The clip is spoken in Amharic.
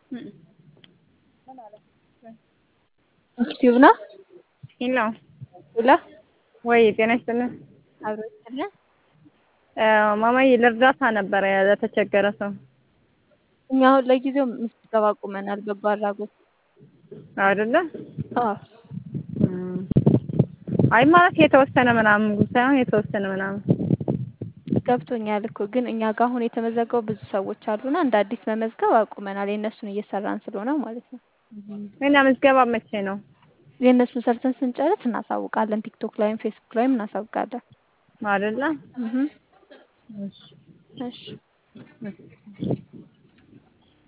ዩቲዩብ ነው። ሄሎ ሄሎ ወይ ጤና ይስጥልን። አብሮ ይስጥልን። ማማዬ ለእርዳታ ነበረ ለተቸገረ ሰው እኛ አሁን ለጊዜው ምዝገባ አቁመናል። በጎ አድራጎት አይደለ? አዎ አይ ማለት የተወሰነ ምናምን ሳይሆን የተወሰነ ምናምን ገብቶኛል እኮ ግን እኛ ጋር አሁን የተመዘገቡ ብዙ ሰዎች አሉና እንደ አዲስ መመዝገብ አቁመናል። የእነሱን እየሰራን ስለሆነ ማለት ነው። እና ምዝገባ መቼ ነው? የእነሱን ሰርተን ስንጨርስ እናሳውቃለን። ቲክቶክ ላይም ፌስቡክ ላይም እናሳውቃለን። አይደለ? እህ እሺ እሺ እሺ